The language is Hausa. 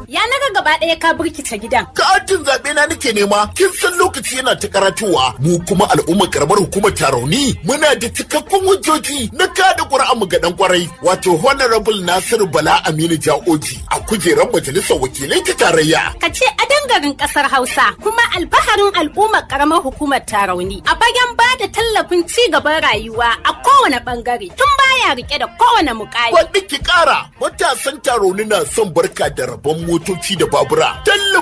Ya naga gaba ɗaya ka birkice gidan. Katin zaɓe na nake nema, kin san lokaci yana ta karatowa. Mu kuma al'ummar karamar hukumar Tarauni muna da cikakkun hujjoji na kada ƙuri'an mu ga ɗan kwarai. Wato Honorable Nasiru Bala Aminu Ja'oji a kujerar majalisar wakilai ta tarayya. Ka ce garin ƙasar Hausa kuma alfaharin al'ummar ƙaramar hukumar Tarauni a bayan ba da tallafin ci gaban rayuwa a kowane ɓangare tun baya rike da kowane mukami. Wadda ki ƙara matasan Tarauni na son barka da rabon motoci da babura. Tallafin